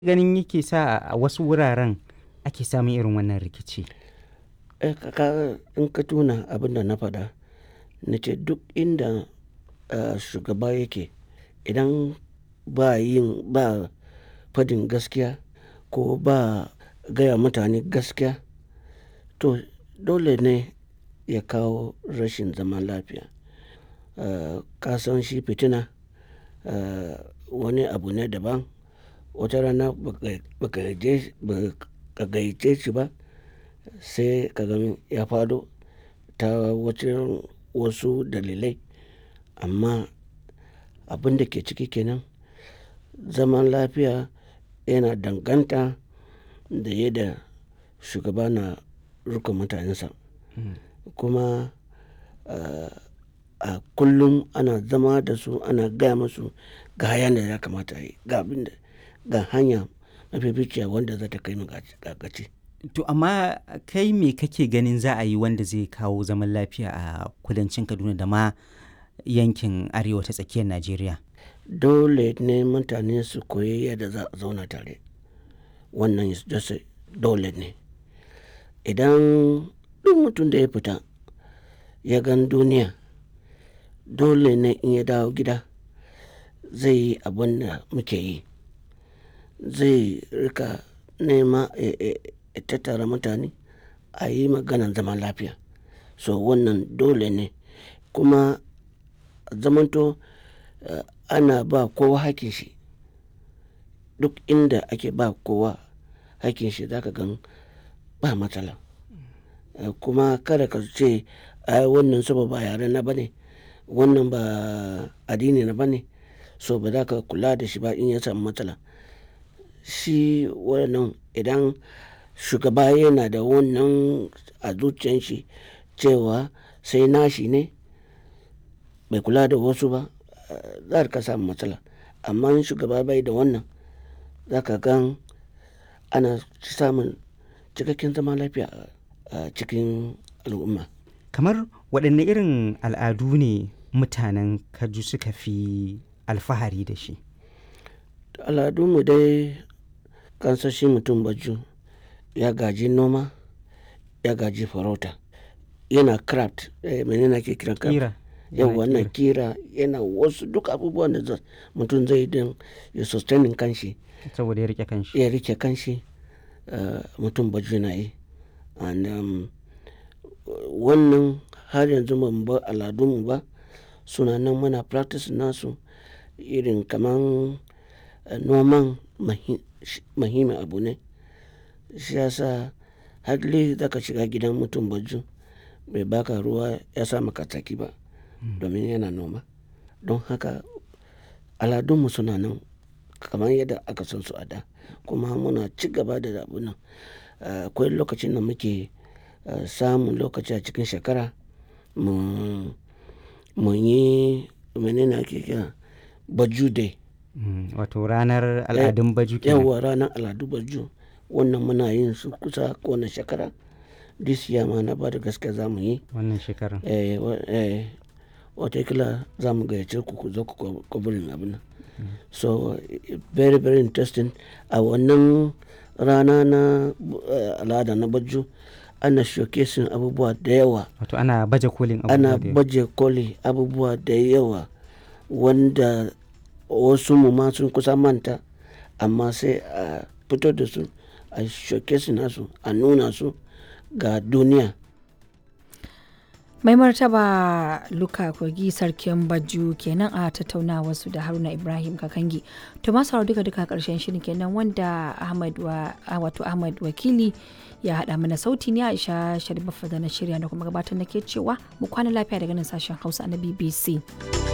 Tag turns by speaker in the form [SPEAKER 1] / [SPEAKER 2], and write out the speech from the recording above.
[SPEAKER 1] ganin yake sa a wasu wuraren ake samun irin wannan rikici?
[SPEAKER 2] Eh, ka ka in ka tuna abin da na faɗa, na ce duk inda, ah, shugaba yake idan ba yin ba fadin gaskiya ko ba gaya mutane gaskiya, to dole ne ya kawo rashin zaman lafiya. Ah, ka san shi fitina, ah, wani abu ne daban. Wata rana ba ka, ba ka je, ba ka gayyace shi ba sai ka gan ya faɗo ta wajen wasu dalilai. Amma abin da ke ciki kenan, zaman lafiya yana danganta da yadda shugaba na riƙon mutanensa. Kuma, ah, a kullum ana zama da su, ana gaya musu ga yanda ya kamata a yi, ga abin da, ga hanya mafificiya wanda za ta kai mu ga gaci.
[SPEAKER 1] To amma kai me kake ganin za a yi wanda zai kawo zaman lafiya a kudancin Kaduna da ma yankin arewa ta tsakiyar Najeriya?
[SPEAKER 2] Dole ne mutane su koyi yadda za a zauna tare. Wannan just dole ne. Idan duk mutum da ya fita ya gan duniya, dole ne in ya dawo gida zai yi abin da muke yi. Zai riƙa nema, eh, eh, tattara mutane a yi maganan zaman lafiya. So wannan dole ne. Kuma zamanto, ah, ana ba kowa hakkin shi. Duk inda ake ba kowa hakkin shi za ka gan ba matsala. Kuma kada ka ce ai wannan saboda ba yare na ba ne, wannan ba addini na ba ne, so ba za ka kula da shi ba in ya samu matsala. Shi wannan idan shugaba yana da wannan a zuciyan shi cewa sai nashi ne bai kula da wasu ba, za a riƙa samun matsala. Amma in shugaba bai da wannan, za ka gan ana samun cikakken zaman lafiya a cikin al'umma.
[SPEAKER 1] Kamar waɗanne irin al'adu ne mutanen Kaju suka fi alfahari da shi?
[SPEAKER 2] Al'adun mu dai kan san shi mutum Baju ya gaji noma, ya gaji farauta, yana craft, eh, mene ne ake kiran craft?
[SPEAKER 1] Ƙira.
[SPEAKER 2] Yauwa yana ƙira, yana wasu duk abubuwan da mutum zai yi don ya sustaining kanshi.
[SPEAKER 1] Saboda ya riƙe kanshi.
[SPEAKER 2] Ya riƙe kanshi, ah, mutum Baju na yi. And, um, wannan har yanzu ba mu bar al'adun mu ba. Suna nan muna practice nasu irin kaman noman muhimmin abu ne. Shi ya sa hardly za ka shiga gidan mutum Baju bai baka ruwa ya sa maka tsaki ba domin yana noma. Don haka al'adun mu suna nan kamar yadda aka san su a da. Kuma muna ci gaba da abun nan. Ah, akwai lokacin da muke, ah, samun lokaci a cikin shekara mu, mu yi mene ne ake kira Baju Day.
[SPEAKER 1] Wato ranar al'adun Baju kenan.
[SPEAKER 2] Yauwa ranar al'adu Baju. Wannan muna yin su kusa kowane shekara. This year ma na bada gaskiya za mu yi.
[SPEAKER 1] Wannan shekarar.
[SPEAKER 2] Eh, eh, watakila za mu gayyace ku ku zo ku covering abun nan. So very, very interesting. A wannan rana na, ah, al'ada na Baju ana showcasing abubuwa da yawa.
[SPEAKER 1] Wato ana baje kolin abubuwa
[SPEAKER 2] Ana
[SPEAKER 1] da yawa.
[SPEAKER 2] baje koli abubuwa da yawa wanda wasu mu ma sun kusa manta amma sai a fito da su, a showcasing nasu, a nuna su ga duniya.
[SPEAKER 3] Mai martaba Luka Kogi Sarkin Baju kenan a tattaunawa su da Haruna Ibrahim Kakangi. To masu sauraro duka duka ƙarshen shirin kenan wanda Ahmad wa, wato Ahmad Wakili ya haɗa mana sauti ne Aisha Sharif da na shirya da kuma gabatar nake cewa mu kwana lafiya daga nan sashen Hausa na BBC.